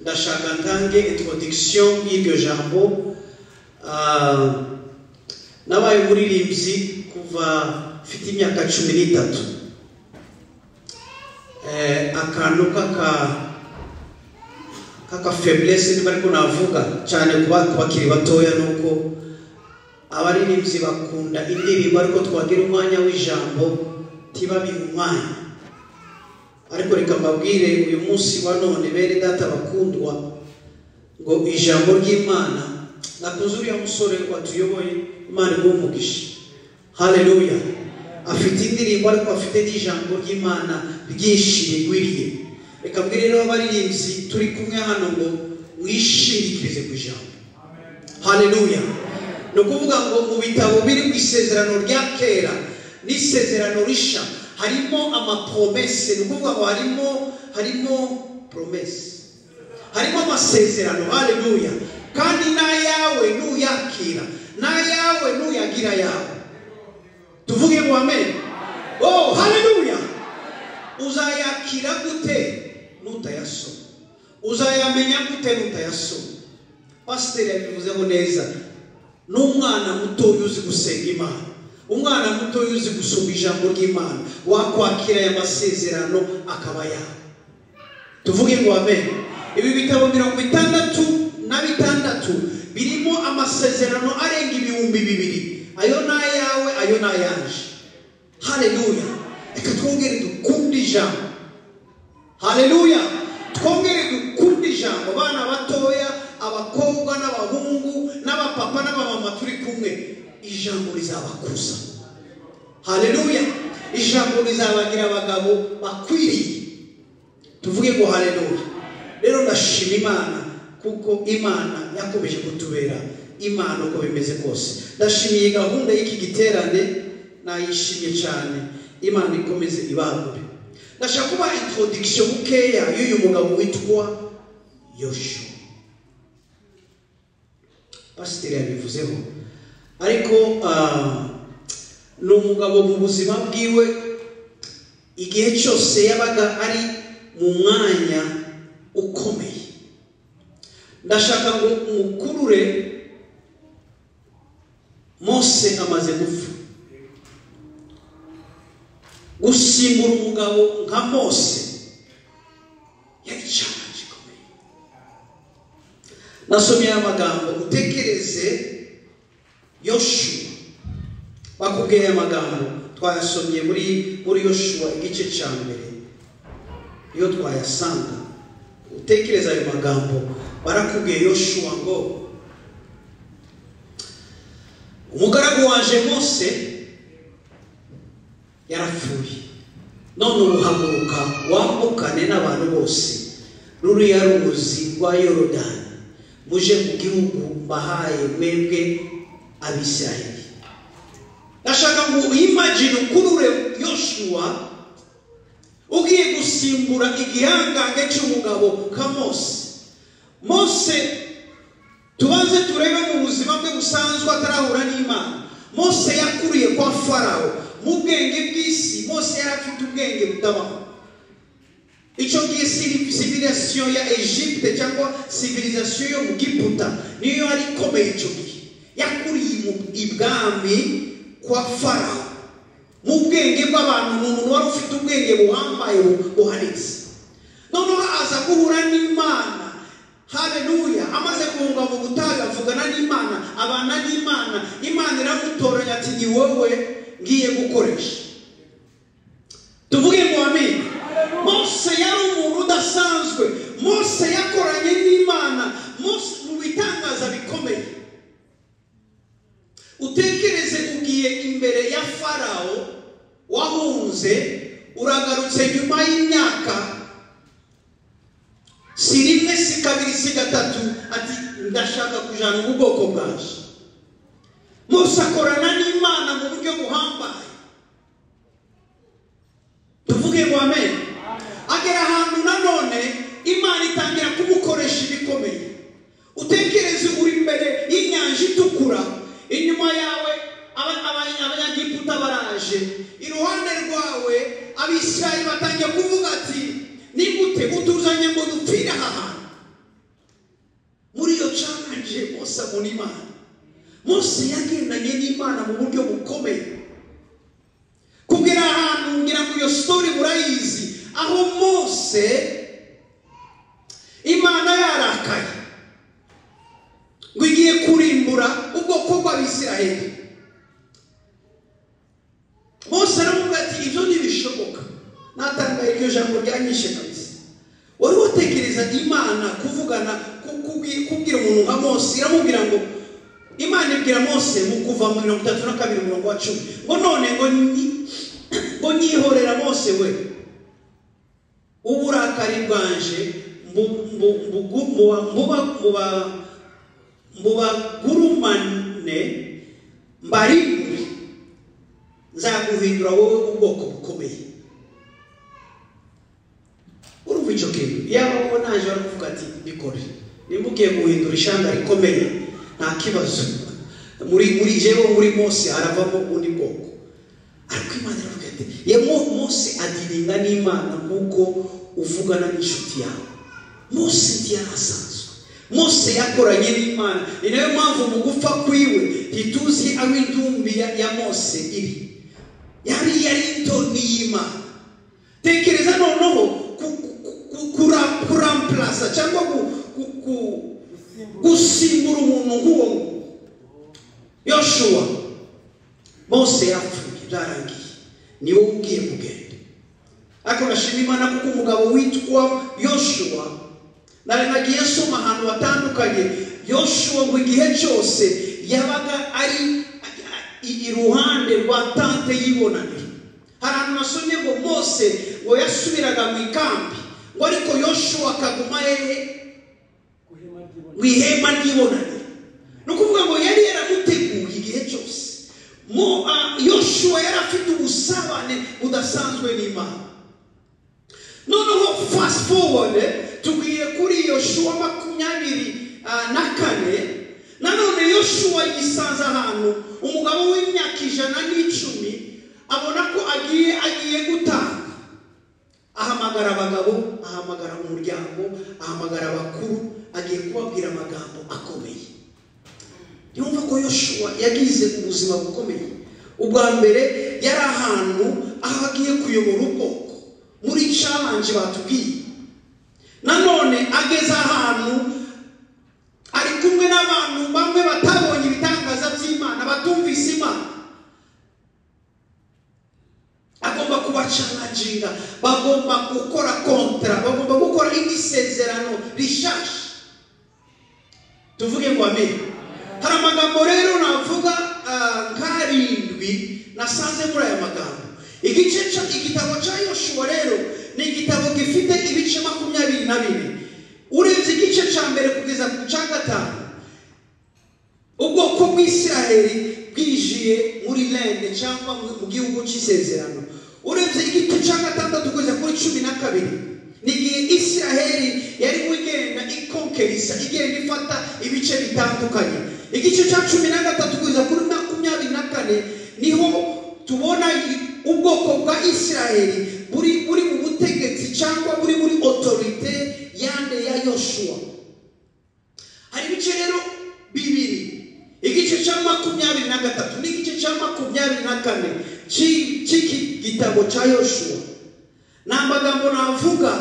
Ndashaka ntange introduction y'ibyo jambo Ah, nabaye umuririmbyi kuva mfite imyaka cumi n'itatu Eh, akantu k'aka k'aka faiblesse niba ariko navuga cyane ku bana bakiri batoya ni uko abaririmbyi bakunda indirimbo ariko twagira umwanya w'ijambo ntibabire umwanya ariko reka mbabwire uyu munsi wa none bene data bakundwa ngo ijambo ry'imana nakunze uriya musore watuyoboye imana imuha umugisha haleluya afite indirimbo ariko afite n'ijambo ry'imana ryinshi rigwiriye reka mbwire rero abaririmbyi turi kumwe hano ngo mwishingikirize ku ijambo haleluya ni ukuvuga ngo mu bitabo biri mu isezerano rya kera n'isezerano risha harimo amapromese ni ukuvuga ngo harimo harimo promese harimo amasezerano haleluya kandi n'ayawe nuyakira n'ayawe nuyagira yawe tuvuge ngo amen oh haleluya uzayakira gute nutayasoma uzayamenya gute nutayasoma pasiteri yabivuzeho neza n'umwana mutoya uzi gusenga imana umwana mutoya uzi gusoma ijambo ry'imana wakwakira aya masezerano akaba yawe tuvuge ngo amen ibi bitabo mirongo itandatu na bitandatu birimo amasezerano arenga ibihumbi bibiri ayo ni ayawe ayo ni ayaje haleluya reka twongere dukunde ijambo haleluya twongere dukunde ijambo abana batoya abakobwa n'abahungu n'abapapa n'abamama turi kumwe ijambo rizabakuza haleluya ijambo rizabagira abagabo bakwiriye tuvuge ngo haleluya rero ndashima imana kuko imana yakomeje kutubera imana uko bimeze kose ndashimiye gahunda y'iki giterane nayishimye cyane imana ikomeze ibangure ndashaka kuba introduction bukeya y'uyu mugabo witwa yoshuwa pasiteri yabivuzeho ariko ah, ni umugabo mu buzima bwiwe igihe cyose yabaga ari mu mwanya ukomeye ndashaka ngo umukurure mose amaze gupfa gusimbura umugabo nka mose yari challenge ikomeye nasomye aya magambo utekereze yoshuwa bakubwiye aya magambo twayasomye muri muri yoshuwa igice cya mbere iyo twayasanga utekereza ayo magambo barakubwiye yoshuwa ngo umugaragu waje mose yarapfuye none uruhaguruka wambukane n'abantu bose ruriya ruzi rwa yorodani muje mu gihugu mbahaye mwebwe abisiraheli ndashaka ngo uyimagine ukurure yoshuwa ugiye gusimbura igihangange cy'umugabo nka mose mose tubanze turebe mu buzima bwe busanzwe atarahura n'imana mose yakuriye kwa farawo mu bwenge bw'isi mose yari afite ubwenge butabaho icyo gihe civilisation ya egypte cyangwa civilisation yo mu giputa niyo yari ikomeye icyo gihe yakuriye ibwami kwa farawo mu bwenge bw'abantu ni umuntu wari ufite ubwenge buhambaye buhanitse noneho aza guhura n'imana haleluya amaze guhunga mu butayu avugana n'imana abana n'imana imana iramutoranya ati ni wowe ngiye gukoresha tuvuge ngo amina mose yari umuntu udasanzwe mose yakoranye n'imana mose mu bitangaza bikomeye utekereze ugiye imbere ya farawo wahunze uragarutse nyuma y'imyaka si rimwe si kabiri si gatatu ati ndashaka kujana mu bwoko bwaje mose akorana n'imana mu buryo buhambaye tuvuge ngo amen agera ahantu nanone imana itangira kumukoresha ibikomeye utekereze uri imbere y'inyanja itukura inyuma yawe abanyagiputa baraje iruhande rwawe abisirayeli batangiye kuvuga ati nigute utuzanye ngo dupfire aha hantu gusama n'imana mose yagendanye n'imana mu buryo bukomeye kugera ahantu ngira ngo iyo sitori murayizi aho mose imana yarakaye ngo igiye kurimbura ubwoko bw'abisiraheli mose aravuga ati ibyo ntibishoboka natangaye iryo jambo ryanyishe kabisa wari watekerezaga imana kuvugana ku- kubwi- kubwira umuntu nka mose iramubwira ngo imana ibwira mose mu kuva mu mirongo itatu na kabiri umurongo wa cumi ngo none ngo nyi- ngo nyihorera mose we uburakari bwanje mbu- mbu- mbugu- mbuba- mbuba- mbuba- mbubagurumane mbarimbure nzaguhindura wowe ubwoko bukomeye urumva icyo kintu yaba wowe naje barakuvuga ati bikore nimba ugiye guhindura ishanga rikomeye nta kibazo muri muri jewe muri mose haravamo ubundi bwoko ariko imana iravuga ati ye Mo- mose adiringa n'imana nk'uko uvugana n'inshuti yawe mose ntiyarasanzwe mose yakoranye n'imana ni nayo mpamvu mu gupfa kwiwe ntituzi aho indumbi ya, ya mose iri yari yari itoni y'imana tekereza noneho ku- ku- ku- kura- kuramplasa cyangwa ku- ku- ku- gusimbura umuntu nk'uwo yoshuwa mose yapfuye byarangiye ni wowe ugiye kugenda ariko ndashima imana kuko umugabo witwa yoshuwa nari nagiye asoma ahantu hatandukanye yoshuwa ngo igihe cyose yabaga ari i- iruhande rwa tante y'ibonaniro hari ahantu nasomye ngo mose ngo yasubiraga mu ikambi ngo ariko yoshuwa akaguma hehe mu ihema ry'ibonaniro ni ukuvuga ngo yari yaramuteguye igihe cyose mo ah, yoshuwa yari afite ubusabane budasanzwe n'imana noneho fast forward tubwiye kuri yoshuwa makumyabiri ah, na kane nanone yoshuwa yisanze ahantu umugabo w'imyaka ijana n'icumi abona ko agiye agiye gutanga ahamagara abagabo ahamagara umuryango ahamagara abakuru agiye kubabwira amagambo akomeye yumva ko yoshuwa yagize ubuzima bukomeye ubwa mbere yari ahantu aho agiye kuyobora ubwoko muri challenge batubwiye nanone ageze ahantu ari kumwe n'abantu bamwe batabonye ibitangaza by'imana batumvise imana agomba kubacanaginga bagomba gukora kontara bagomba gukora indi sezerano rishasha tuvuge ngo amen hari amagambo rero navuga ah, nk'arindwi nasanze muri aya magambo igice cya igitabo cya yoshuwa rero ni igitabo gifite ibice makumyabiri na bine urebye igice cya mbere kugeza ku cya gatanu ubwoko bw'isiraheli bwijiye muri lende cyangwa mu mu gihugu cy'isezerano urebye igice cya gatandatu kugeza kuri cumi na kabiri ni igihe isiraheli yari igenda ikonkerisa igenda ifata ibice bitandukanye igice cya cumi na gatatu kugeza kuri makumyabiri na kane niho tubona i- ubwoko bwa isiraheli buri buri mu butegetsi cyangwa buri muri otorite yande ya yoshuwa hari ibice rero bibiri igice cya makumyabiri na gatatu n'igice cya makumyabiri na kane cy'i- cy'iki gitabo cya yoshuwa ni amagambo navuga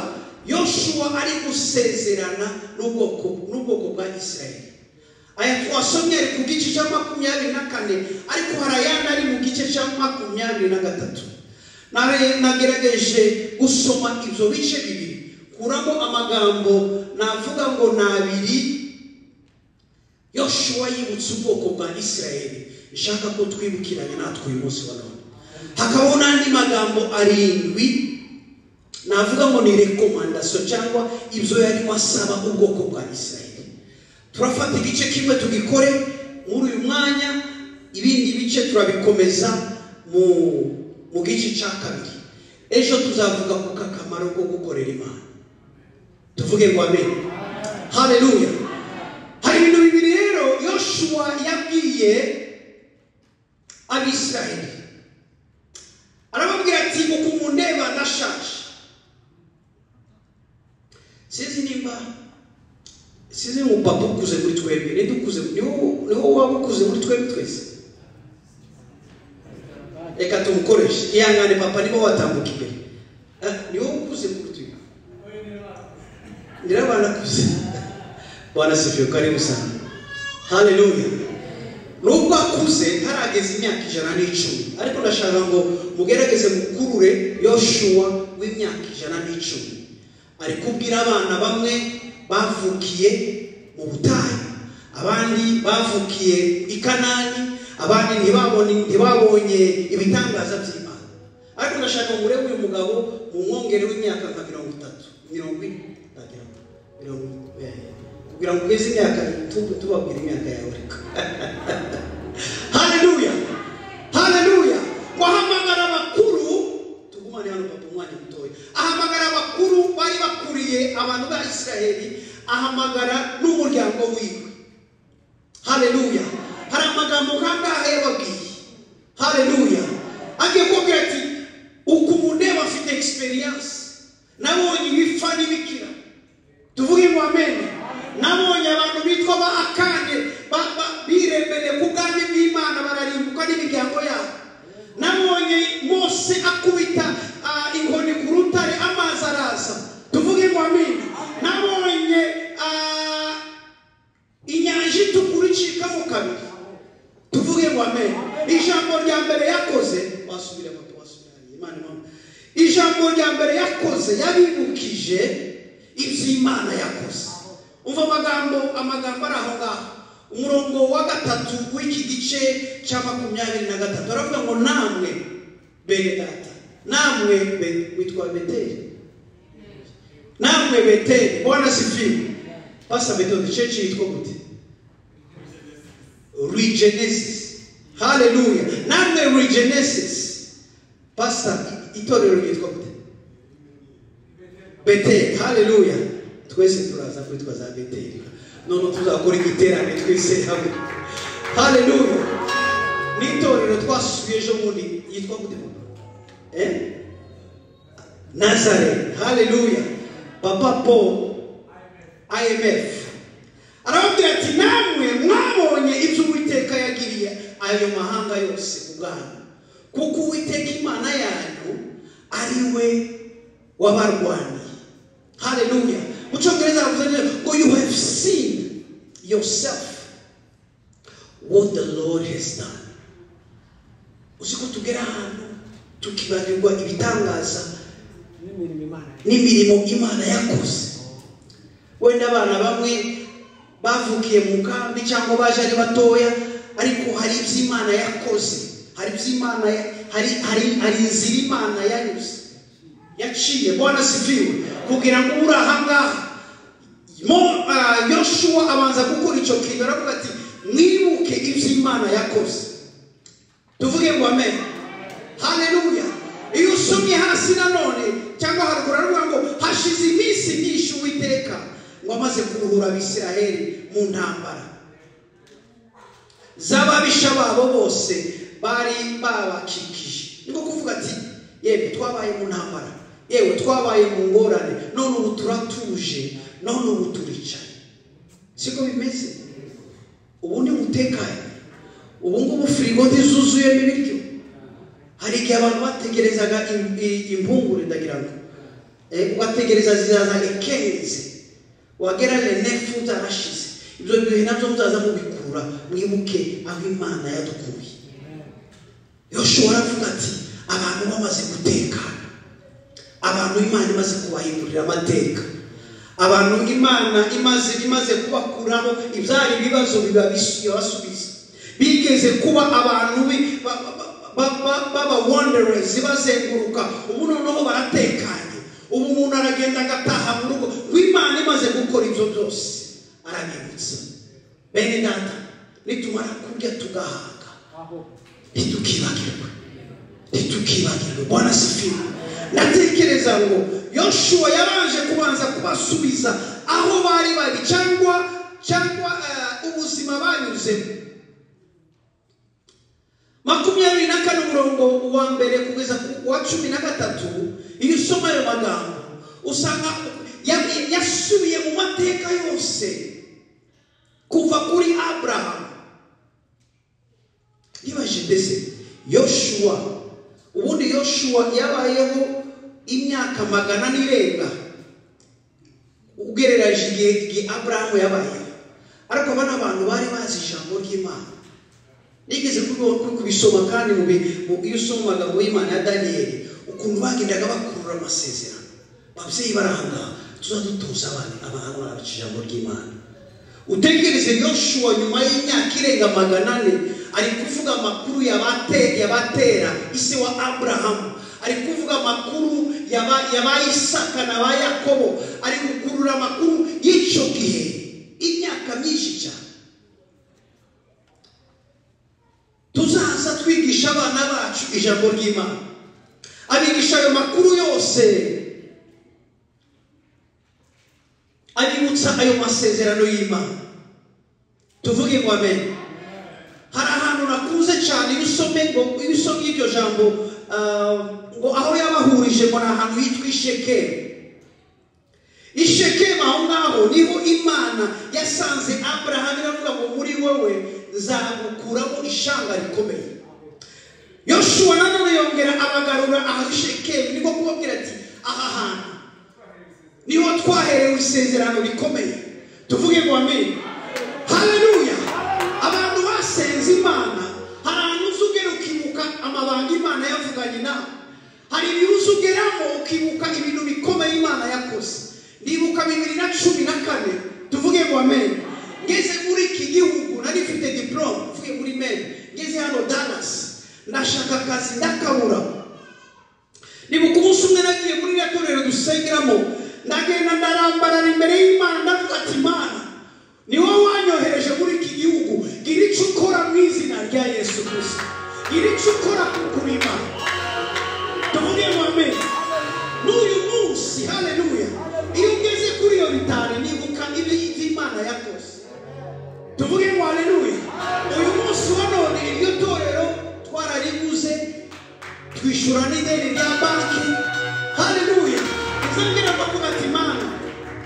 yoshuwa ari gusezerana n'ubwoko n'ubwoko bwa isirayeli aya twasomye ari ku gice cya makumyabiri na kane ariko hari ayandi ari mu gice cya makumyabiri na gatatu Nare- nagerageje gusoma ibyo bice bibiri kuramo amagambo navuga ngo ni abiri yoshuwa yibutse ubwoko bwa isirayeli nshaka ko twibukiranya natwe uyu munsi wa none hakabaho n'andi magambo arindwi navuga ngo ni rekomandasiyo cyangwa ibyo yarimo asaba ubwoko bwa isirayeli turafata igice kimwe tugikore muri uyu mwanya ibindi bice turabikomeza mu mu gice cya kabiri ejo tuzavuga ku kakamaro ko gukorera imana tuvuge ngo amen haleluya hari ibintu bibiri rero yoshuwa yabwiye abisirayeli arababwira ati uku mundeba ndashaje sinzi nimba sinzi ngo papa ukuze muri twebwe ninde ukuze niho niho waba ukuze muri twebwe twese reka tumukoreshe ihangane papa niba watambuka imbere Ah, niho ukuze muri twebwe ngira abana akuze bwana sifiwe karibu sana haleluya nubwo akuze ntarageza imyaka ijana n'icumi ariko ndashaka ngo mugerageze mukurure yoshuwa w'imyaka ijana n'icumi ari kubwira abana bamwe bavukiye mu butayu abandi bavukiye i kanani abandi ntibabone ntibabonye ibitangaza by'imana ariko ndashaka ngo urebe uyu mugabo mu mwongere w'imyaka nka mirongo itatu mirongo ine ndagira ngo mirongo eh, kugira ngo ugeze imyaka tubu tubabwira imyaka yawe reka haleluya haleluya wahamagara abakuru tugumane hano papa umwanya mutoya ahamagara abakuru bari bakuriye abantu ba isiraheli ahamagara n'umuryango wiwe haleluya hari amagambo nk'angahe yababwiye haleluya agiye kubabwira ati uku umuntu yaba afite egisperiyanse nabonye ibipfa n'ibikira tuvuge ngo amene nabonye abantu bitwa ba akande ba- ba- biremeye ku bwanjye bw'imana bararimbuka n'imiryango yabo nabonye mose akubita ah, inkoni ku rutare amazi araza tuvuge ngo amene nabonye ah, inyanja itukura icikamo kabiri tuvuge ngo amen ijambo rya mbere yakoze wasubira moto wasubira hariya, imana imana ijambo rya mbere yakoze yabibukije iby'imana yakoze umva amagambo amagambo ari aho ngaho umurongo wa gatatu w'iki gice cya makumyabiri na gatatu aravuga ngo namwe bene data namwe be- witwa beteri namwe beteri bwana sifiwe pasa metode church yitwa gute regenesis haleluya namwe regenesis pasa itorero ryitwa gute beteri haleluya twese turaza kwitwa za beteri none tuzakora igiterane twese hamwe haleluya n'itorero twasuye ejo bundi yitwa gute eh? Nazareth. Hallelujah. Papa Paul, IMF. Arababwira ati namwe mwabonye ibyo Uwiteka yagiriye ayo mahanga yose ubwanyu. Kuko Uwiteka Imana yanyu ari we wabarwaniye. Hallelujah. Mu cyongereza baravuze neza ngo you have seen yourself what the Lord has done. Uzi ko tugera ahantu tukibarirwa ibitangaza n'imirimo imana n'imirimo imana yakoze wenda abana bamwe bavukiye mu kambi cyangwa baje ari batoya ariko hari iby'imana yakoze hari iby'imana ya- hari hari hari inzira imana yanyuze yaciye bwana sifiwe kugira ngo uri ahangaha mo ah, yoshuwa abanza gukora icyo kintu aravuga ati mwibuke iby'imana yakoze tuvuge ngo amen haleluya iyo usomye hasi nanone cyangwa haruguru aravuga ngo hashize iminsi myinshi uwiteka ngo amaze kuruhura abisiraheli mu ntambara z'ababisha babo bose bari babakikije ni ko kuvuga ati yewe twabaye mu ntambara yewe twabaye mu ngorane none ubu turatuje none ubu turicaye siko bimeze ubu ni mutekanye ubu ngubu firigo ntizuzuyemo ibiryo hari igihe abantu bategerezaga im- i- impungure ndagira ngo Eh, ugategereza zizaza ekenze wagera lenefu zarashize ibyo bihe nabyo muzaza mubikurura mwibuke aho imana yadukuye yoshua aravuga ati abantu bamaze gutekana abantu imana imaze kubahindurira amateka abantu imana imaze imaze kubakuraho ibyari ibibazo biba bis- yabasubiza bigeze kuba abantu bi- ba- ba- ba- ba- b'abawanderers bazenguruka ubu noneho baratekanye ubu umuntu aragenda agataha mu rugo ngo imana imaze gukora ibyo byose arabibutsa bene data nitumara kurya tugahaga aho ntitukibagirwe ntitukibagirwe bwana sifiwe ndatekereza ngo yoshuwa yabanje kubanza kubasubiza aho bari bari cyangwa cyangwa eh, ubuzima banyuzemo makumyabiri na kane umurongo wa mbere kugeza ku wa cumi na gatatu iyo usoma ayo magambo usanga ya- yasubiye mu mateka yose kuri aburahamu nibaje mbese yoshuwa ubundi yoshuwa yabayeho imyaka magana n'irenga ugereranyije igihe igihe aburahamu yabayeho ariko aba ni abantu bari bazi ijambo ry'imana nigeze kubisoma kandi mu bi- iyo usoma amagambo y'imana ya daniyeli ukuntu bagendaga bakurura amasezerano ababyeyi barangaha tuzadutuza abana abantu barabica ijambo ry'imana utegereze yoshuwa nyuma y'imyaka irenga magana ane ari kuvuga amakuru yabate- yabatera ise wa aburahamu ari kuvuga amakuru yaba- y'abayisaka na ba yakobo ari gukurura amakuru y'icyo gihe imyaka myinshi cyane tuzaza twigisha abana bacu ijambo ry'imana abigisha ayo makuru yose abibutsa ayo masezerano y'imana tuvuge ngo amen hari ahantu nakuze cyane iyo usomye ngo iyo usomye iryo jambo ah, ngo aho yabahurije ngo ni ahantu hitwa ishekemu i shekemu aho ngaho niho imana yasanze aburahamu iravuga ngo muri wowe nzagukuramo ishanga rikomeye yoshuwa nanone yongera abagarura aha shekemu niko kubabwira ati aha hantu niho twaherewe isezerano rikomeye tuvuge ngo amen haleluya abantu basenze imana hari ahantu uza ugera ukibuka amabanga imana yavuganye nawe hari ibintu uza ugeramo ukibuka ibintu bikomeye imana yakoze ndibuka bibiri na cumi na kane tuvuge ngo amen ngeze muri iki gihugu nari mfite diporome tuvuge muri mene ngeze hano dalasi ndashaka akazi ndakabura nibuka umunsi umwe nagiye muri iriya torero dusengeramo ndagenda ndarambarara imbere y'imana ndavuga ati imana ni wowe wanyohereje muri iki gihugu gira icyo ukora mu izina rya yesu gusa gira icyo ukora ku kurima tuvuge ngo amen n'uyu munsi haleluya iyo ugeze kuri iyo ritari nibuka ibyo imana yakoze tuvuge ngo haleluya uyu munsi wa none iryo torero twarariguze twishyura n'ideni rya banki haleluya izangira kuvuga ati mana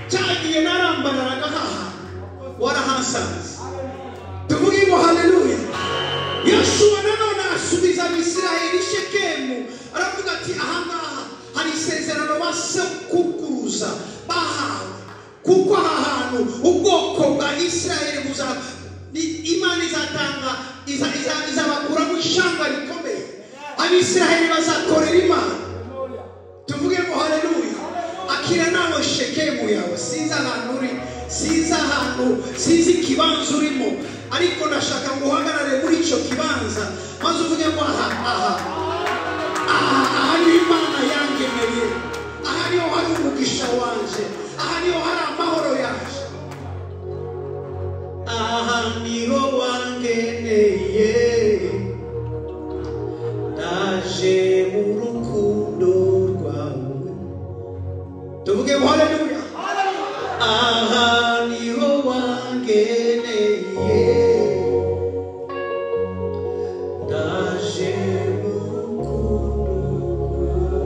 cyagiye narambararaga haha warahasanze tuvuge ngo haleluya yoshuwa nanone asubiza abisiraheli shekemu aravuga ati ahangaha hari isezerano ba sekukuruza bahawe kuko aha hantu ubwoko bwa isiraheli buza ni- imana izatanga iza- iza- izabakuramo ishamba rikomeye abisiraheli bazakorera imana tuvuge ngo haleluya akira nawe shekemu yawe sinzi ahantu uri sinzi ahantu sinzi ikibanza urimo ariko ndashaka ngo uhagarare muri icyo kibanza maze uvuge ngo aha aha aha aha niho imana yangemeye aha niho hari umugisha wanje aha niho hari amahoro yaje aha niho wangeneye naje mu rukundo rwawe tuvuge ngo haleluya aha niho wangeneye naje mu rukundo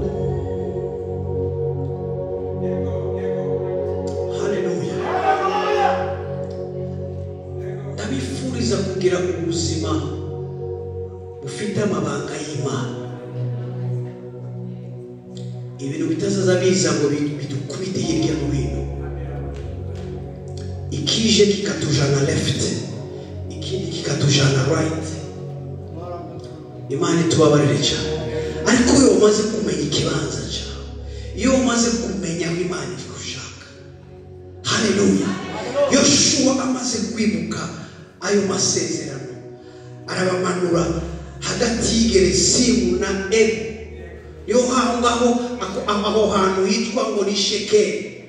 rwawe haleluya ndabifuriza kugira ubuzima ufite amabanga y'imana ibintu bitazaza biza ngo bi- bidukubite hirya no hino ikije kikatujana left ikindi kikatujana right imana itubabarire cyane ariko iyo umaze kumenya ikibanza cyawe iyo umaze kumenya aho imana iri gushaka haleluya yoshuwa amaze kwibuka ayo masezerano arabamanura hagati y'igeresimu na ebu niho aho ngaho ako- aho hantu hitwa ngo ni shekeli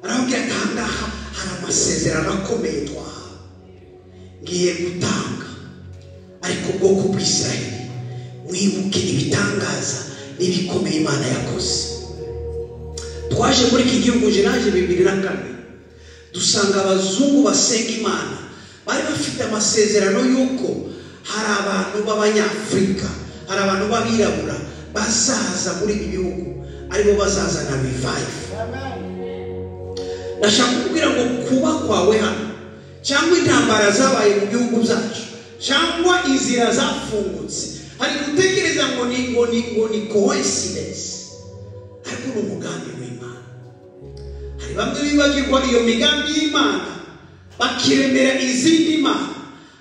arababwira ati aha ngaha hari amasezerano akomeye twahawe ngiye gutanga ariko ubwoko bw'isiraheli mwibuke ibitangaza n'ibikomeye imana yakoze twaje muri iki gihugu jenaje bibiri na kane dusanga abazungu basenga imana bari bafite amasezerano y'uko hari abantu b'abanyafurika hari abantu b'abirabura bazaza muri ibi bihugu aribo bazazana revive ndashaka kukubwira ngo kuba kwawe hano cyangwa intambara zabaye mu bihugu byacu cyangwa inzira zafungutse hari gutekereza ngo ni ngo ni ngo ni coincidence ariko ni umugambi w'imana hari bamwe bibagirwa iyo migambi y'imana bakiremera izindi mana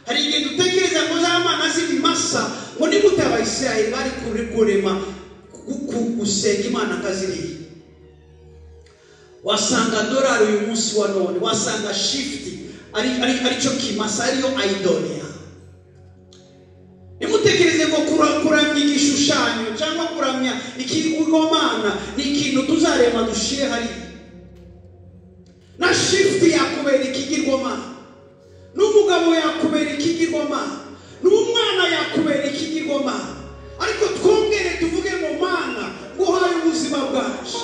hari igihe dutekereza ngo za mana z'ibimasa ngo nigute abayisiraheli bari kuri kurema ku- ku- gusenga imana kaziriya wasanga dorari uyu munsi wa none wasanga shifuti ari ari- aricyo kimasa ariyo ayidonia ntimutekereze ngo kura- kuramya igishushanyo cyangwa kuramya ikigomana ni ikintu tuzarema dushyire hariya na shifuti yakubera ikigirwamana n'umugabo yakubera ikigirwamana n'umwana yakubera ikigirwamana ariko twongere tuvuge ngo mana nguhaye ubuzima bwacu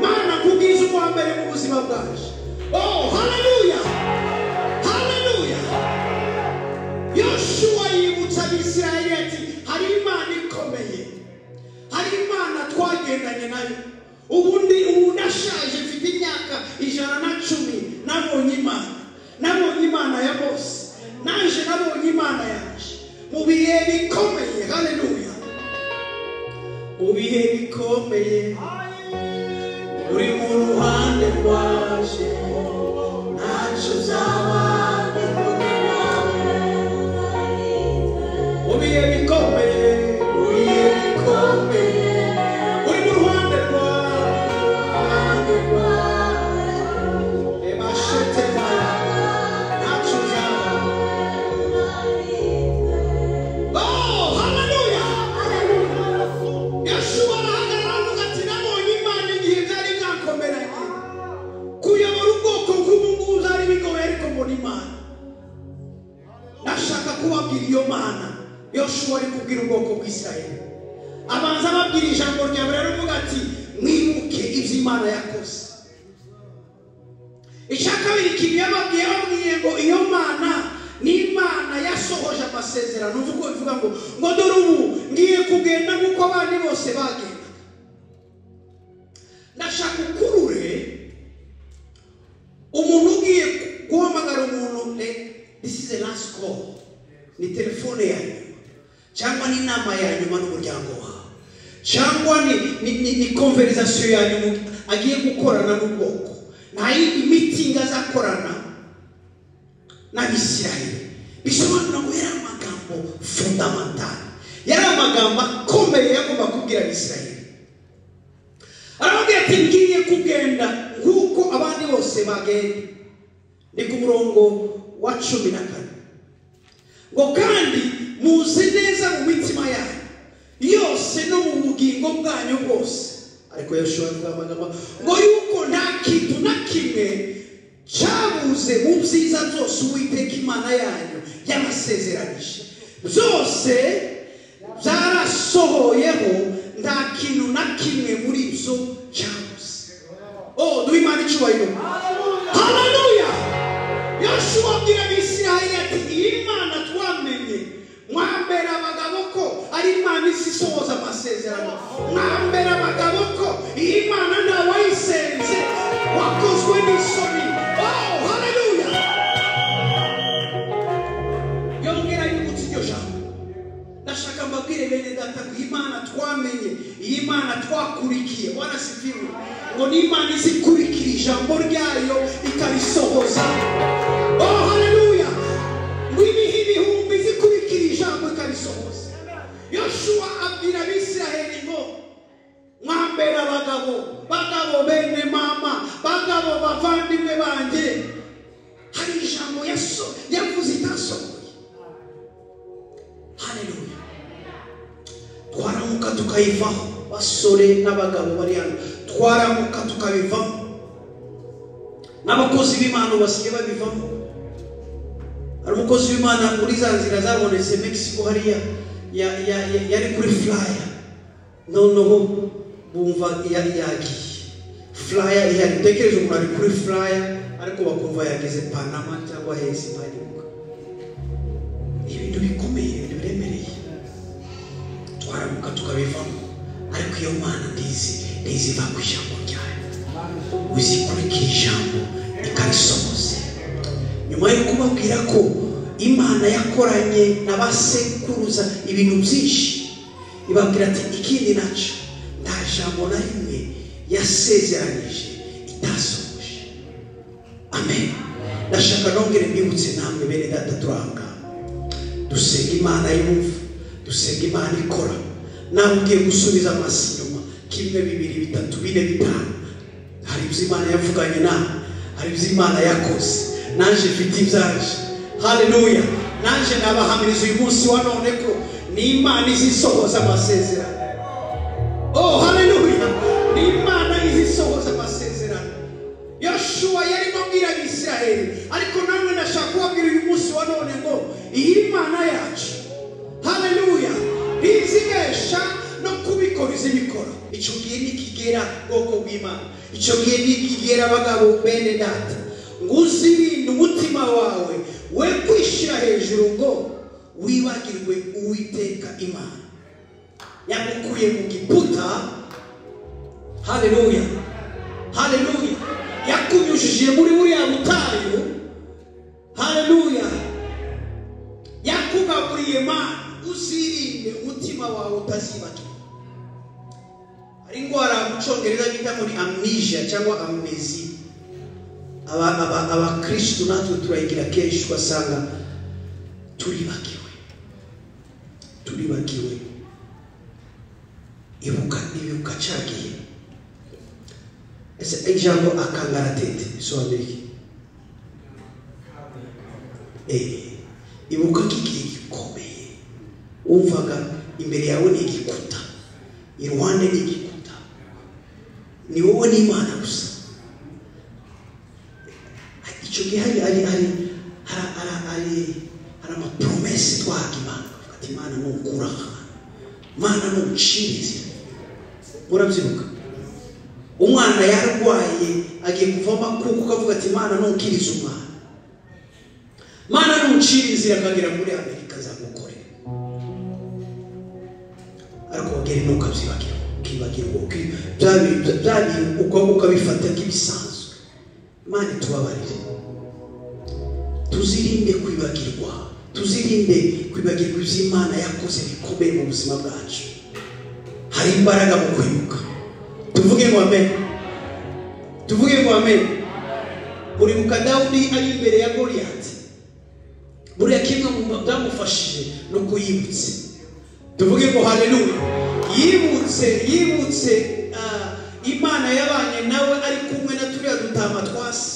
mana kubwiza ubwa mbere mu buzima bwacu oh haleluya haleluya yoshuwa yibutsa abisirayeli ati hari imana ikomeye hari imana twagendanye nayo ubundi ubu ndashaje mfite imyaka ijana na cumi nabonye imana nabonye imana ya bose naje nabonye imana yanjye mu bihe bikomeye haleluya mu bihe bikomeye uri mu ruhande rwaje ntacyo uzaba mu bihe bikomeye mu bihe bikomeye uri mu ruhande rwawe Reba shete mara, ntacyo uzaba Oh, hallelujah! Yeshuwa arahagarara aravuga ati nabonye Imana igihe byari byakomeranye. Kuyobora ubwoko bw'ubu ngubu byari bigoye ariko mbona Imana. Ndashaka kubabwira iyo Mana Yoshuwa ari kubwira ubwoko bw'Isirayeli. Abanza ababwira ijambo rya mbere aravuga ati mwibuke ibyo Imana yakoze. icya kabiri ikintu yababwiye babwiye ngo iyo mana ni imana yasohoje amasezerano uvuga ko bivuga ngo ngo dore ubu ngiye kugenda nk'uko abandi bose bagenda ndashaka ukurure umuntu ugiye guhamagara umuntu re- this is the last call ni telefone ya nyuma cyangwa ni inama ya nyuma n'umuryango wawe cyangwa ni ni ni, ni conversation ya nyuma agiye gukorana n'ubwoko nta yindi mitingi azakorana n'abisirayeli bisobanura ngo yari amagambo fundamentali yari amagambo akomeye yagomba kubwira abisirayeli arababwira ati ngiye kugenda nk'uko abandi bose bagenda ni ku murongo wa cumi na kane ngo kandi muzi neza mu mitima yanyu yose no mu bugingo bwanyu bwose ariko yoshuwa avuga amagambo ngo yuko nta kintu na kimwe cyabuze mu byiza byose uwiteka imana yanyu yabasezeranyije byose byarasohoyeho nta kintu na kimwe muri byo cyabuze oh duhe imana icyubahiro haleluya yoshuwa abwira abisirayeli ati iyi mana twamenye mwambera abagabo ko ari imana isi isohoza amasezerano mwambera abagabo ko iyi mana ntawayisenze wakozwe n'isoni oh haleluya yongera yibutsa iryo jambo ndashaka mbabwire bene data ngo iyi mana twamenye iyi mana twakurikiye bwana sifiwe ngo ni imana izi ikurikira ijambo ryayo ikarisohoza oh haleluya ngo ibihe ibihumbi zikurikira ijambo ikarisohoza yoshuwa abwira abisiraheli ngo mwambere abagabo bagabo bene mama bagabo bavandimwe banjye hari ijambo yaso- yavuze itasohoye haleluya twaramuka tukayivaho basore n'abagabo bari hano twaramuka tukabivamo n'abakozi b'imana basigaye babivamo hari umukozi w'imana muri za nzira zabonetse mexico hariya ya- ya- ya- yari kuri flyer noneho bumva yari yagiye flyer ihari utekereje umuntu ari kuri flyer ariko bakumva yageze panama cyangwa hezi ntagibuka ibintu bikomeye ibintu biremereye twaramuka tukabivamo ariko iyo mana ndizi ndizi iva ku ijambo ryayo uzikurikira ijambo ikarisohoza nyuma yo kubabwira ko imana yakoranye na ba sekuruza ibintu byinshi ibabwira ati ikindi nacyo nta jambo na rimwe yasezeranyije itasohoje amen ndashaka nongere mbibutse namwe bene data turanga dusenga imana yumva dusenga imana ikora nawe ugiye gusubiza amaso inyuma kimwe bibiri bitatu bine bitanu hari ibyo imana yavuganye nawe hari ibyo imana yakoze naje mfite ibyaje haleluya naje nabahamiriza uyu munsi wa none ko ni imana izisohoza amasezerano oh haleluya ni imana izisohoza amasezerano yoshuwa yarimo abwira abisiraheli ariko namwe nashaka kubabwira uyu munsi wa none ngo iyi mana yacu haleluya ntizibesha no kubikora ibikora icyo gihe nikigera ubwoko bw'imana icyo gihe nikigera abagabo bene data ngo uzirinde umutima wawe we kwishyira hejuru ngo wibagirwe uwiteka imana yagukuye mu giputa haleluya haleluya yakunyujije muri buriya butayu haleluya yakugaburiye mana uzirinde umutima wawe utazibagirwa hari indwara mu cyongereza bita muri amnesia cyangwa amnesi abakirisitu natwe turayigira kenshi ugasanga turibagiwe turibagiwe ibuka ibuka cyagiye ese ijambo akangaratete bisobanura iki Eh, ibuka ko igihe gikomeye wumvaga imbere yawe ni igikuta iruhande ni igikuta ni wowe n'imana gusa icyo gihe hari hari hari hari hari hari hari amapromesi twaga imana ati imana nukura imana nucirizi murabyibuka umwana yarwaye agiye kuvamo akuka ukavuga ati imana nukiriza umwana imana nucirizi akagera muri amerika azamukore ariko bagere nukabyibagirwa ukibagirwa bya bintu ukabifata nk'ibisanzwe imana itubabarire tuzirinde kwibagirwa tuzirinde kwibagirwa ibyo imana yakoze bikomeye mu buzima bwacu hari imbaraga mu kwibuka tuvuge ngo amen tuvuge ngo amen uribuka dawudi ari imbere ya goriyati buriya kimwe mu byamufashije ni uko yibutse tuvuge ngo haleluya yibutse yibutse ah, imana yabanye nawe ari kumwe na turiya dutama twasi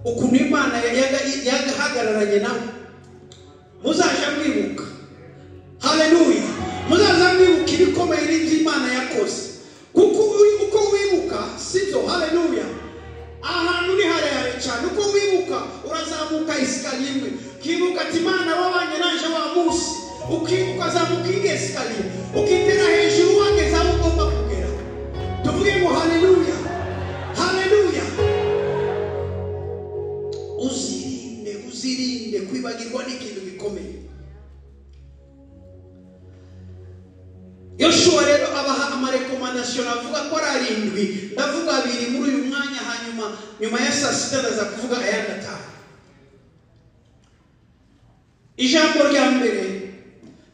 ukuntu imana yagahagararanye nawe muzaje mwibuka haleluya muzaza mwibuka ibikomeye n'ibyo imana yakoze kuko uko wibuka sibyo haleluya ahantu ni harehare cyane uko wibuka urazamuka isikariye imwe ukibuka ati imana wabanye naje wa munsi ukibuka azamuka indi esikariye ukitera hejuru wageze aho ugomba kugera tuvuge ngo haleluya haleluya uzirinde uzirinde kwibagirwa n'ikintu gikomeye yoshuwa rero abaha amarekomandasiyo navuga ko ari arindwi ndavuga abiri muri uyu mwanya hanyuma nyuma ya saa sita ndaza kuvuga ayandi atanu ijambo rya mbere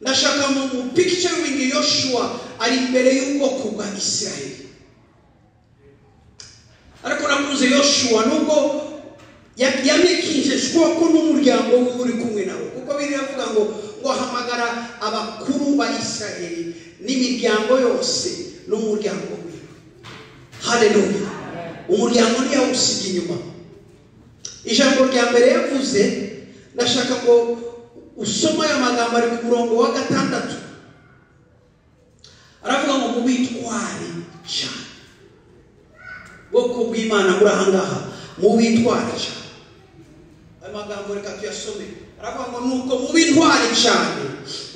ndashaka mu mupikicaringi yoshuwa ari imbere y'ubwoko bwa isiraheli ariko nakunze yoshuwa nubwo yamikishije ko n'umuryango we uri kumwe nawe kuko biravuga ngo ngo ahamagara abakuru ba isiraheli n'imiryango yose n'umuryango we haleluya umuryango ntiyawusiga inyuma ijambo rya mbere yavuze ndashaka ngo usoma aya magambo ari ku murongo wa gatandatu aravuga ngo mubitware cyane bwoko bw'imana buri ahangaha mubitware cyane ayo magambo reka tuyasome aravuga ngo nuko mubitware cyane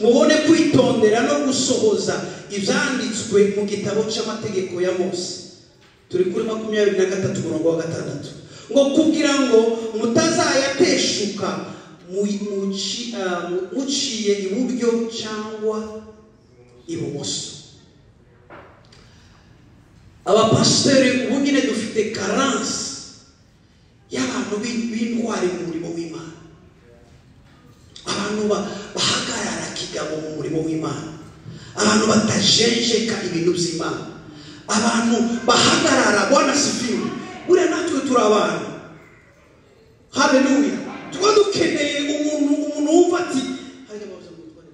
mubone kwitondera no gusohoza ibyanditswe mu gitabo cy'amategeko ya mose turi kuri makumyabiri na gatatu umurongo wa gatandatu ngo kugira ngo mutazayateshuka muciye iburyo cyangwa ibumoso abapasiteri ubu nyine dufite karansi y'abantu b'intwari mu murimo w'imana abantu ba- bahagarara kigabo mu murimo w'imana abantu batajenjeka ibintu by'imana abantu bahagarara banasifiwe buriya natwe turi abantu haleluya tuba dukeneye umuntu umuntu wumva ati hajya baza mu gutwara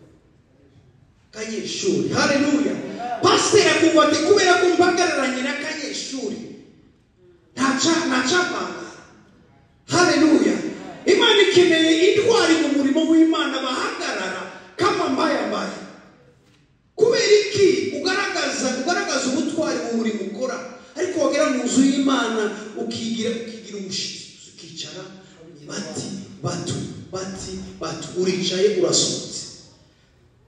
kanyeshuri haleluya pasiteri akumva ati kubera ko mpagararanye na kanyeshuri ntaca ntacapanga haleluya imana ikeneye intwari mu murimo w'imana bahagarara kama mbayambaye kubera iki ugaragaza ugaragaza ubutwari mu murimo ukora ariko wagera mu nzu y'imana ukigira ukigira umushizi ukicara bati batu bati batu uricaye urasohotse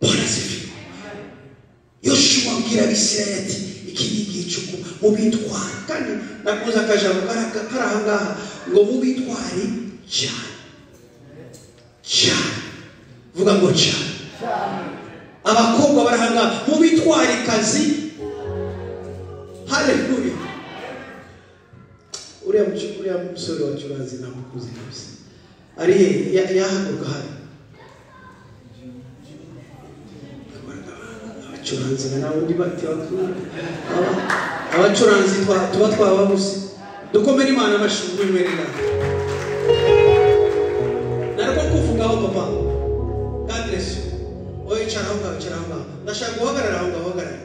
barasifiwe yoshuwa abwira abisirayeli ati iki ni igicuku mubitware kandi nakoze akajambo kari kari aha ngaha ngo mubitware cyane cyane vuga ngo cyane abakobwa bari aha ngaha mubitware kazi haleluya uriya mucu- uriya musore wa curanzi namukuzi kabisa ari he Ya- yahaguruka hari abacuranzi na nawe undi bati bakuru. Aba- abacuranzi twa- tuba twababuze dukomere imana amashuri y'umwerera narwo kuvugaho papa gadresi wowe icara aho ngaho icara aho ngaho ndashaka guhagarara aho ngaho hagarara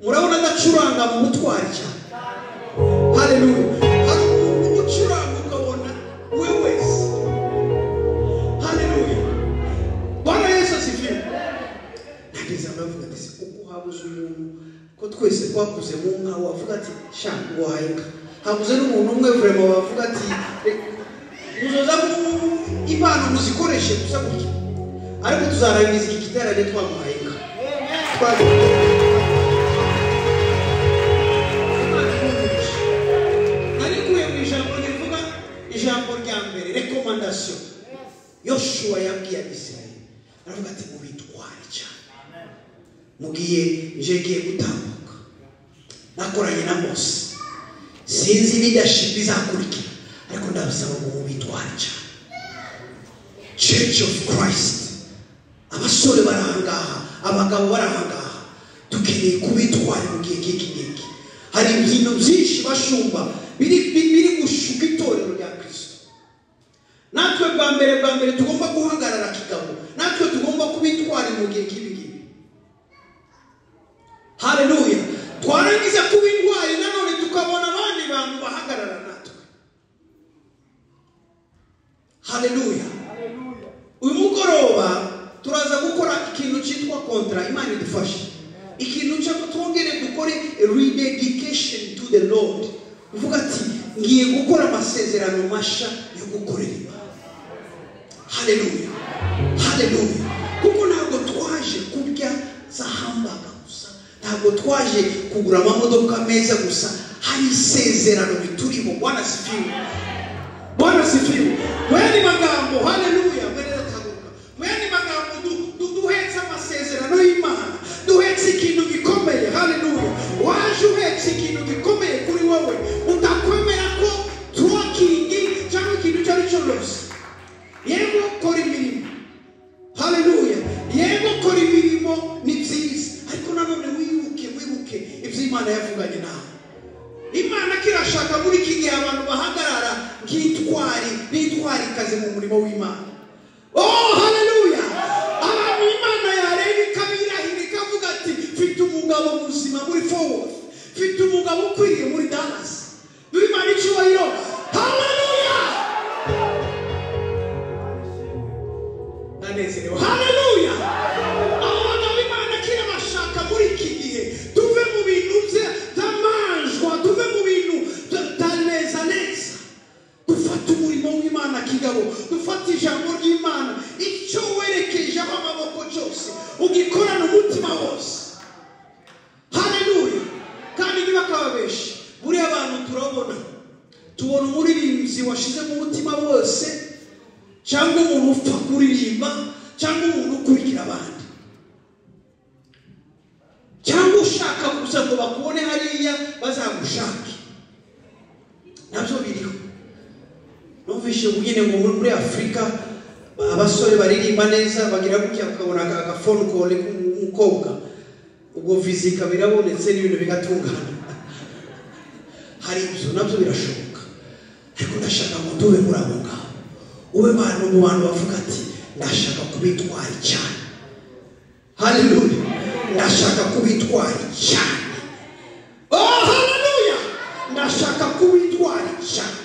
murabona adacuranga mu butwari cyane haleluya hari umuntu ucuranga ukabona we wese haleluya bwana yesu asifiwe nageze aho avuga ati kuko habuze umuntu ko twese twakuze mu nka wavuga ati sha wahaye inka habuze n'umuntu umwe vurema wavuga ati "Reka, muzoza mu- impano muzikoreshe gusa gutya ariko tuzarangiza iki giterane twamuhaye inka Twamuhaye inka. arikuye mu ijambo rivuga ijambo rya mbere rekomandasiyo yoshuwa yabwiye abisirayeli aravuga ati mubitware cyane mubwiye ngiye gutambuka nakoranye na mose sinzi leadership izakurikira ariko ndabasaba ngo mubitware cyane church of christ abasore barahangaha abagabo barahangaha dukeneye kubitwara mu gihe nk'iki ngiki hari ibintu byinshi bashumba biri bi- biri gushuka itorero rya kirisito natwe bwa mbere bwa mbere tugomba guhagarara kigabo natwe tugomba kubitwara mu gihe nk'ibi ngibi haleluya twarangiza kuba intwari nanone tukabona abandi bantu bahagarara natwe haleluya uyu mugoroba turaza gukora ikintu cyitwa kontra imana idufashe ikintu cyo twongere dukore rededication to the lord uvuga ati ngiye gukora amasezerano mashya yo gukorera imana haleluya haleluya kuko ntabwo twaje kurya za hambaga gusa ntabwo twaje kugura amamodoka meza gusa hari isezerano riturimo bwana sifiwe bwana sifiwe mu yandi magambo haleluya mwerera tabuka mu yandi magambo du- du- duhetse amasezerano y'imana duhetse ikintu gikomeye haleluya waje uhetse ikintu gikomeye kuri wowe utakwemera ko tuwakingi cyangwa ikintu icyo ari cyo cyose yego kora imirimo haleluya yego kora imirimo ni byiza ariko nanone wibuke wibuke ibyo imana yavuganye nawe imana ko irashaka muri iki gihe abantu bahagarara nk'intwari n'intwarikazi mu murimo w'imana oh haleluya abantu imana yareba ikabirahira ikavuga ati mfite umugabo muzima muri forward mfite umugabo ukwiriye muri dallas imana icyubahiro haleluya ndanezerewe haleluya abagabo imana kira bashaka muri iki gihe tuve mu bintu bya- by'amanjwa tuve mu bintu bya- bya neza neza dufate umurimo w'imana kigabo dufate ijambo ry'imana icyo werekejeho amaboko cyose ugikorana umutima wose haleluya kandi niba akababeshi buriya abantu turabona tubona umuririmbyi washizemo umutima wose cyangwa umuntu upfa kuririmba cyangwa umuntu ukurikira abandi cyangwa ushaka gusa ngo bakubone hariya bazagushake nabyo biriho numvise nyine ngo muri afurika ba- abasore baririmba neza bagira gutya bakabona aka- agafone kone k'umukobwa ubwo vizi ikaba irabonetse n'ibintu bigatungana hari ibyo nabyo birashoboka ariko ndashaka ngo ube muri abo ngabo ube bantu mu bantu bavuga ati ndashaka kuba intwari cyane haleluya ndashaka kuba intwari cyane oh haleluya ndashaka kuba intwari cyane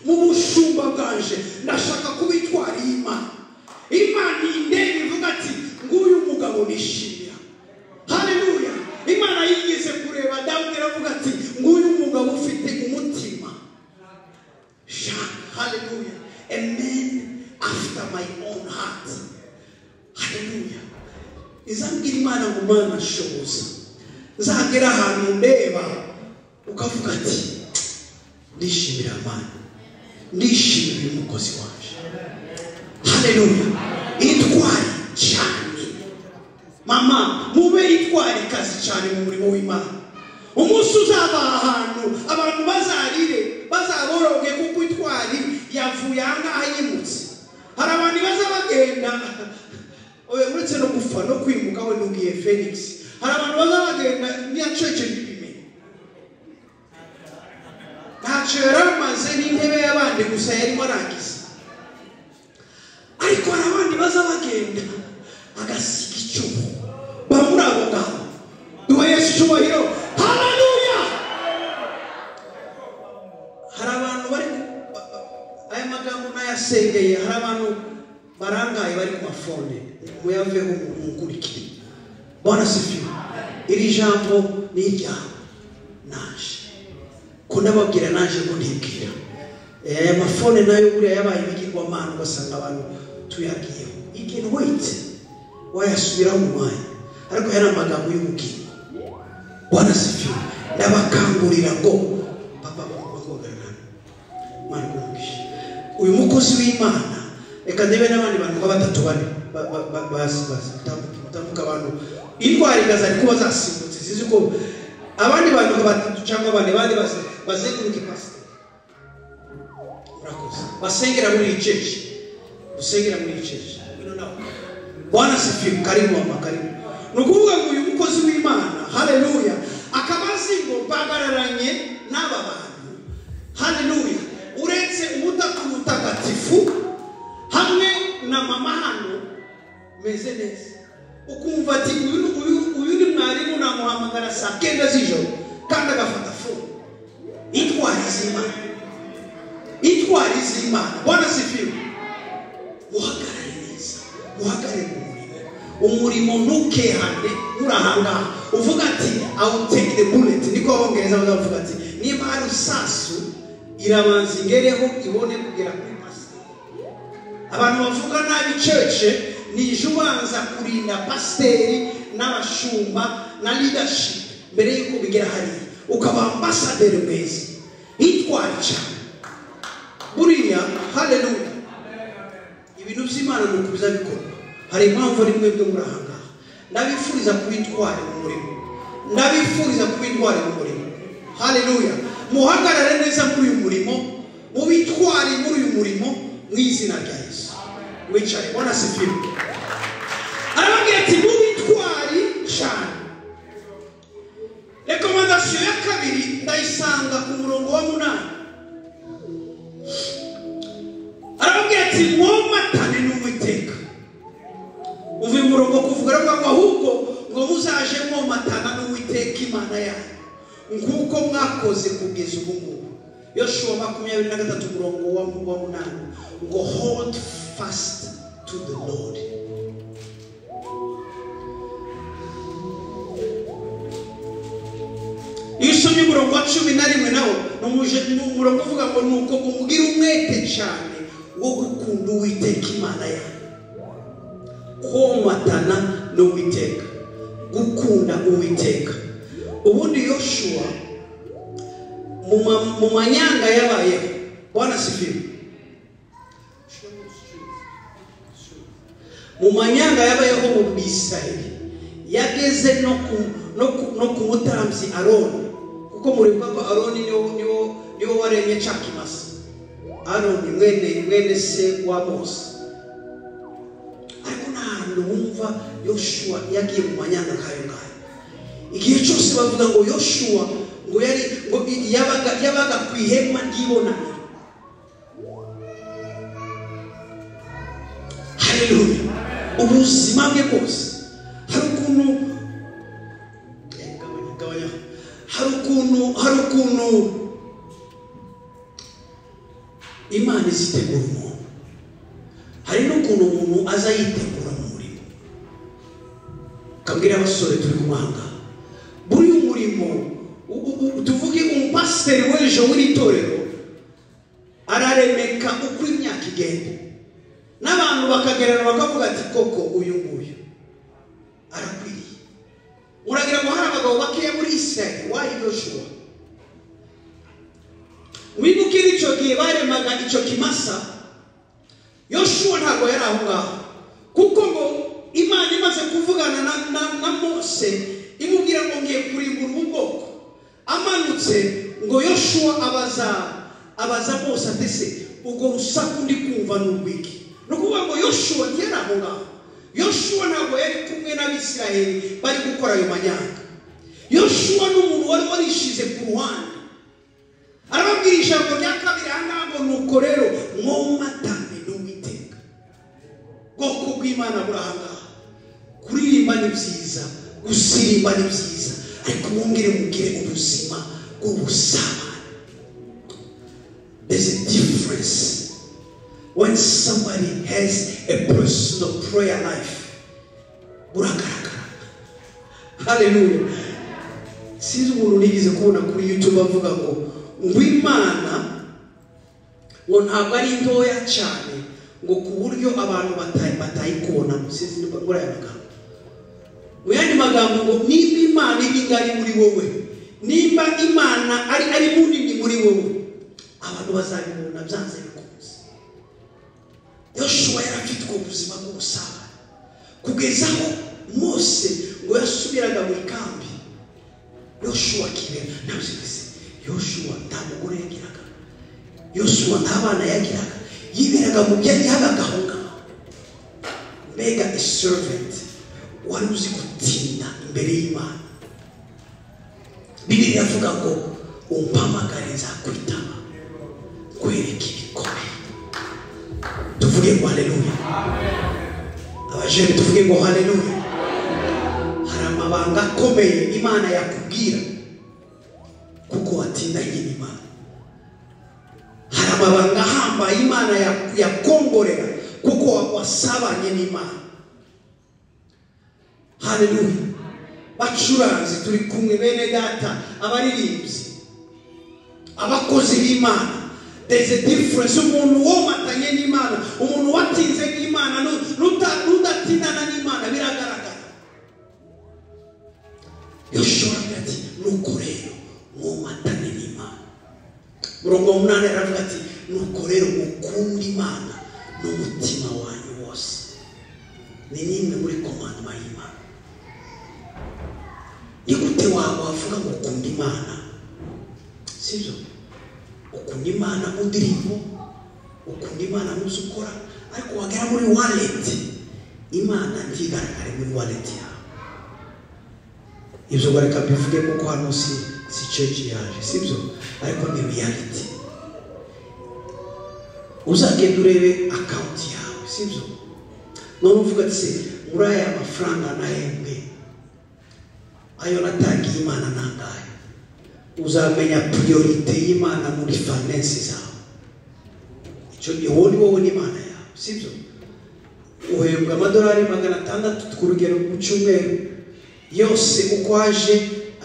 mu bushumba bwanje ndashaka kuba intwari y'imana imana indebe ivuga ati nguyu mugabo nishimira haleluya imana yigeze kureba dawudi iravuga ati nguyu mugabo ufite umutima Jean, hallelujah. A man after my own heart. Hallelujah. izabwira imana ngo mana shoboza nzagera ahantu ndeba ukavuga ati ndishimira mana ndishimira umukozi waje haleluya itware cyane mama mube itware kazi cyane mu murimo w'imana umunsi uzaba ahantu abantu bazarire bazaboroge kuko itwari yavuye aha ngaha yimutse hari abantu baza bagenda oya uretse no gupfa no kwimuka we n'ubwiye felix hari abantu baza bagenda ntiyacece ntibimenye ntacyo yari amaze n'intebe y'abandi gusa yarimo arangiza ariko hari abandi baza bagenda agasiga icyuho bamuri abo ngabo duha yesu icyubahiro haleluya hari abantu bari ku- ba- ba- aya magambo nayasengeye hari abantu barangaye bari ku mafone muyaveho mukurikire bwana sifiwe iri jambo ni iryawe naje kunababwira naje ngo ntibwira Eh, aya mafone nayo buriya yabaye ibigirwamana ugasanga abantu tuyagiyeho igeni weyiti wayasubiraho mu mwanya ariko yari amagambo y'ubugingo bwana sifiwe ndabakangurira ngo papa bakogarana mwana w'umugisha uyu mukozi w'imana reka ndebe n'abandi bantu nka batatu bane ba- ba- ba- bazi- bazi- batambuka batambuka abantu indwara igaza ariko bazasimbutse zizi ko abandi bantu nka batatu cyangwa bane bane baze- bazenguruke pasiteri murakoze basengera muri iyi cece usengera muri iyi cece Ngwino nawe. bwana sifiwe karibu mama karibu ni ukuvuga ngo uyu mukozi w'imana haleluya akaba azi ngo bagararanye n'aba bantu haleluya uretse ubutaka mutagatifu hamwe na mama hano meze neza ukumva ati uyu uyu- uyu ni mwarimu namuhamagara saa kenda z'ijoro kandi agafata fone itwara iz'imana itwara iz'imana bwana sifiwe uhagarare neza uhagarare mu murimo umurimo ntukehane urahangaha uvuga ati i will take the bullet niko abongereza bazavuga ati niba hari isasu irabanza ingereho ibone kugera kuri pasiteri abantu bavuga nabi cece nije ubanza kurinda pasiteri n'abashumba na leadership mbere y'uko bigera hariya ukaba ambasaderi mwiza itwara cyane buriya haleluya ibintu by'imana ni ukubiza bikorwa hari impamvu rimwe byo muri aha ngaha ndabifuriza kuba intwari mu murimo ndabifuriza kuba intwari mu murimo haleluya muhagarare neza muri uyu murimo mube intwari muri uyu murimo mu izina rya yesu wicaye bona sifiwe arababwira ati mube intwari cyane rekomandasiyo ya kabiri ndayisanga ku murongo wa munani arababwira ati mwomatane n'uwiteka uva umurongo kuvuga aravuga ngo ahubwo ngo muzaje mwomatana n'uwiteka imana yanyu nk'uko mwakoze kugeza ubu ngubu yoshuwa makumyabiri na gatatu umurongo wa wa munani ngo hold fast to the lord iyo usomye umurongo wa cumi na rimwe nawo ni umuje- ni umurongo uvuga ngo ni uko umubwira umwete cyane wo gukunda uwiteka imana yawe komatana n'uwiteka gukunda uwiteka ubundi yoshuwa mu ma- mu manyanga yabayeho bwana sifiwe mu manyanga y'abayeho mu bisirayeli yageze no ku no ku no ku mutambyi aroni kuko muribuka ko aroni niwo niwo niwo waremye cakimasa aroni mwene mwene se wa mose kuva yoshuwa yagiye mu manyanga kayo kayo igihe cyose bavuga ngo yoshuwa ngo yari ngo yabaga yabaga ku ihema ry'ibonaniro haleluya ubuzima bwe bwose hari ukuntu gabanya- gabanyaho. hari ukuntu hari ukuntu imana izitegura umuntu hari n'ukuntu umuntu aza yitegura mu murimo kabwira abasore turi kumwanga buriya umurimo u- u- u- tuvuge umupasiteri w'ejo w'iri torero araremeka uko imyaka igenda n'abantu bakagerana bakavuga ati koko uyu nguyu arakwiriye uragira ngo hari abagabo bakeya muri isirayeli wayi yoshuwa wibuke n'icyo gihe baremaga icyo kimasa yoshuwa ntabwo yari aho ngaho kuko ngo imana imaze kuvugana na, na, na mose imubwira ngo ngiye kurimbura ubu bwoko amanutse ngo yoshuwa abaza abaza mose ati se ubwo rusaku ndi kumva ni urw'iki ni ukuvuga ngo yoshuwa ntiyari aho ngaho yoshuwa ntabwo yari kumwe n'abisirayeli bari gukora ayo manyanga yoshuwa ni umuntu wari warishize ku ruhande arababwira ijambo rya kabiri aha ngaha ngo nuko rero mwomatane n'uwiteka bwoko bw'imana buri aha ngaha kuririmba ni byiza gusirimba ni byiza ariko mwongere mugire ubuzima bw'ubusabane there's a difference when somebody has a personal prayer life buragaragara haleluya sinzi umuntu nigeze kubona kuri youtube avuga ngo ngo imana ngo ntabwo ari ntoya cyane ngo ku buryo abantu batayi batayikubonamo sinzi nimba muri aya magambo mu yandi magambo ngo niba imana iba ingari muri wowe niba imana ari ari munini muri wowe abantu bazabibona byanze bikunze yoshuwa yari afite ubwo buzima bw'ubusabane kugeza aho mose ngo yasubiraga mu ikambi yoshuwa akibera ntabisigaze yoshuwa nta mugore yagiraga yoshuwa nta bana yagiraga yiberaga mu byo yagaga aho ngaho mbega a servant wari uzi gutinda imbere y'imana bibiri iravuga ngo umpamagare nzakwitaba nkwereke ibikomeye tuvuge ngo haleluya abajene tuvuge ngo haleluya hari amabanga akomeye imana yakubwira kuko watindanye n'imana hari amabanga ahambaye imana ya- yakongorera kuko wa- wasabanye n'imana haleluya bacuranzi turi kumwe bene data abaririmbyi abakozi b'imana there's a difference umuntu womatanye n'imana umuntu watinze n'imana nu- nuta- nudatindana n'imana biragaragara yoshua aravuga ati nuko rero mwomatane n'imana murongo munani aravuga ati nuko rero mukunda imana n'umutima wanyu wose ni n'imwe muri komandoma y'imana ni gute wawe wavuga ngo ukunda imana sibyo ukunda imana mu ndirimbo ukunda imana mu byo ukora ariko wagera muri waleti imana ntigaragare muri waleti yawe ibyo bareka bivuge kuko hano si si cece yaje sibyo ariko ni reality uzagenda urebe akawunti yawe sibyo none uvuga ati se muri aya mafaranga nahembwe ayo natangiye imana nangahe uzamenya priorite y'imana muri finance zawe icyo gihe wowe ni wowe n'imana yawe sibyo uhembwa amadolari magana atandatu ku rugero ku cyumweru yose uko aje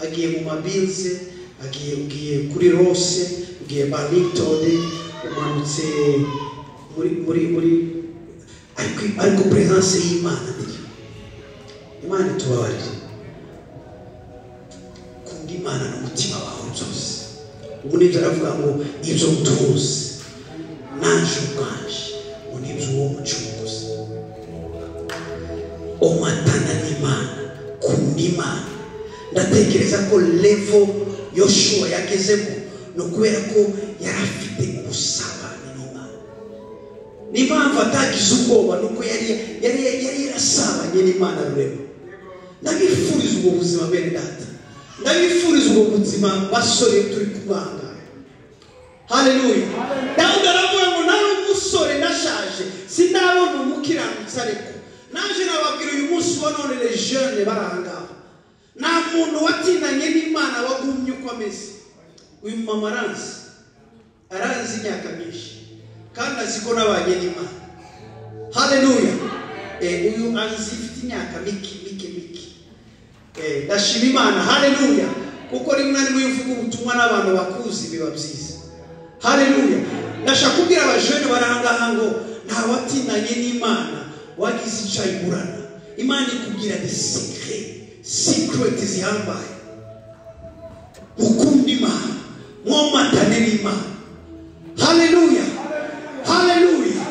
agiye mu mabinze agiye ugiye kuri rose ugiye barlingtone umanutse muri muri muri ariko ariko peresanse y'imana ntiyo imana itubabarire kunda imana n'umutima wawe byose ubu nibyo aravuga ngo ibyo tuzi naje ubwaje ngo nibyo uwo mucunguzi umatana n'imana kunda imana ndatekereza ko levo yoshuwa yagezemo ni ukubera ko yari afite ubusabane n'imana niyo mpamvu atagize ubwoba ni uko yari yari yari yarasabanye buhwanye n'imana rurema ndabifuriza ubwo buzima bene data ndabifuriza ubwo buzima basore turi kubanga haleluya dawudi aravuga ngo nari umusore ndashaje sindabona umukiranutsi ariko naje nababwira uyu munsi wa none les jeunes bari aha ngaha nta muntu watindanye n'imana wagumye uko ameze uyu mumama aranzi aranzi imyaka myinshi kandi azi ko nabanye n'imana haleluya Eh, uyu azi ifite imyaka mike mike mike Eh, ndashima imana haleluya kuko rimwe na rimwe iyo uvuga ubutumwa n'abantu bakuzi biba byiza haleluya ndashaka kubwira abajene bari aha ngaha ngo nta watinanye n'imana wagize icyo ayiburana imana ikubwira ni sikire sikireti zihambaye ukunda imana mwomatane n'imana haleluya haleluya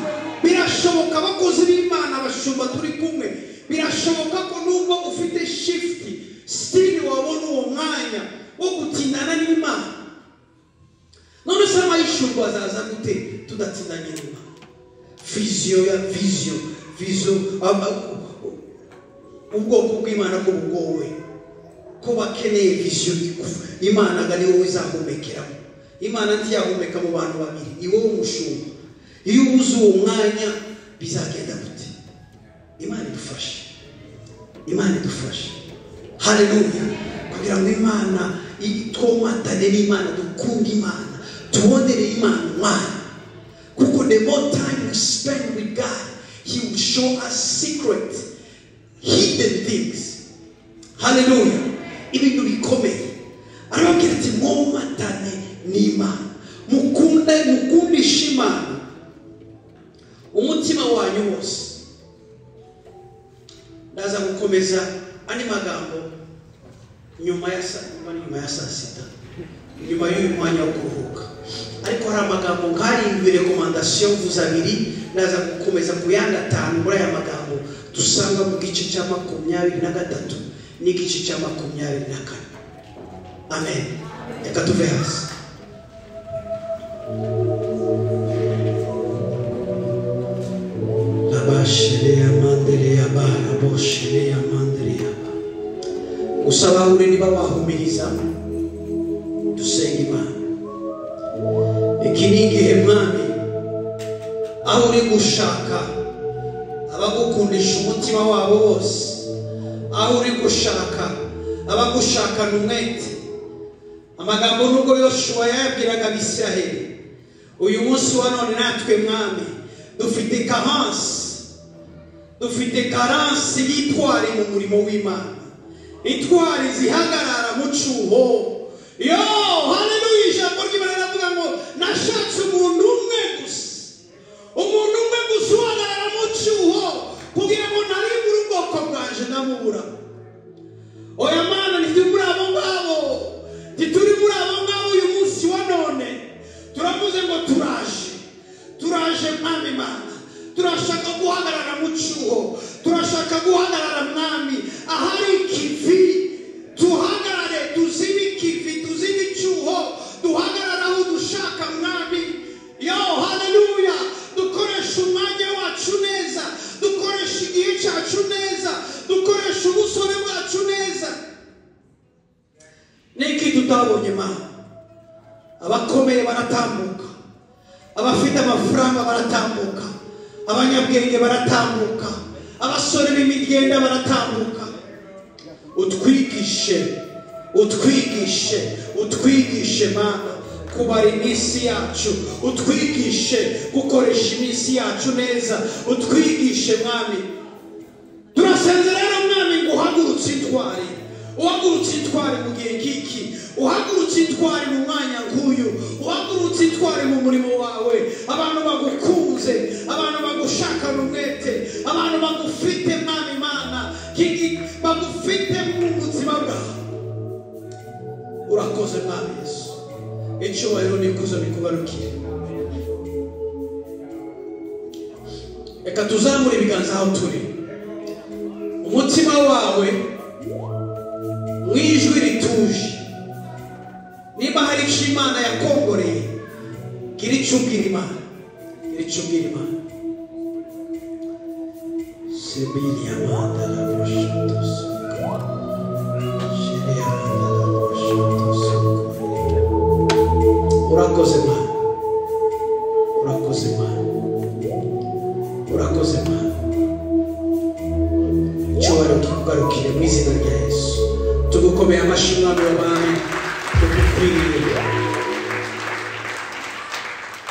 birashoboka abakozi b'imana abashumba turi kumwe birashoboka ko nubwo ufite shifuti sitiri wabona uwo mwanya wo gutindana n'imana none se amayishumba azaza gute tudatsindanye n'imana viziyo ya viziyo viziyo aba- ubwoko bw'imana ko bugowe ko bakeneye viziyo iku- imana ngo ni wowe izahumekeramo imana ntiyahumeka mu bantu babiri ni wowe umushumba iyo ubuze uwo mwanya bizagenda gute imana idufashe imana idufashe haleluya kugira ngo imana i- twomatane n'imana dukunde imana tubonere imana umwanya kuko the more time we spend with god he will show us secret hidden things haleluya ibintu bikomeye arababwira ati mwomatane n'imana mukunde mukundishe imana umutima wanyu wose ndaza gukomeza andi magambo nyuma ya saa nyuma ni nyuma ya saa sita nyuma y'uyu mwanya wo kuruhuka ariko hari amagambo nkarindwi rekomandasiyo mvuze abiri ndaza gukomeza ku yandi atanu muri aya magambo dusanga mu gice cya makumyabiri na gatatu n'igice cya makumyabiri na kane amen reka tuve hasi abashereya mandereya baraboshereya mandereya gusa bahure niba wahumiriza dusenge imana iki ni igihe mwami aho uri gushaka abagukundisha umutima wabo wose aho uri gushaka abagushakana umwete amagambo nubwo yoshuwa yayabwiraga abisiraheli uyu munsi wa none natwe mwami dufite karansi dufite karansi y'itwari mu murimo w'imana itwari zihagarara mu cyuho yo haleluya ijambo ry'imana riravuga ngo nashatse umuntu umwe gusa umuntu umwe gusa uhagarara mu cyuho kugira ngo narimbure ubwoko bwaje ndamubura oya mana ntituri muri abo ngabo ntituri muri abo ngabo uyu munsi wa none turavuze ngo turaje turaje mwami mana turashaka guhagarara mu cyuho turashaka guhagarara mwami ahari ikivi tuhagarare tuzibe ikivi tuzibe icyuho duhagarare aho dushaka mwami yo haleluya dukoresha umwanya wacu neza dukoresha igihe cyacu neza dukoresha ubusore bwacu neza niki tutabonye mana abakomeye baratambuka abafite amafaranga baratambuka abanyabwenge baratambuka abasore b'imigenda baratambuka utwigishe utwigishe utwigishe mana kubara iminsi yacu utwigishe gukoresha iminsi yacu neza utwigishe mwami turasezera rero mwami ngo uhagurutse itware uhagurutse itware mu gihe k'iki uhagurutse itware mu mwanya nk'uyu uhagurutse itware mu murimo wawe abantu bagukunze abantu bagushakana umwete abantu bagufite mwami mana kiki- bagufite mu buzima bwawe urakoze mwami yesu icyubahiro n'ikuzo bikubarukire reka tuzamure ibiganza aho turi umutima wawe mu ijwi rituje niba hari icyo imana yakongoreye gira icyo ubwira imana gira icyo ubwira imana Sebili amanda la boshoto soko. Shiri amanda la boshoto soko. Urakoze Mana. Urakoze Mana. Urakoze Mana. Icyubahiro tukugarukire mu izina rya Yesu. Tugukomeye amashyi Mwami w'abami. Tugukwiriye.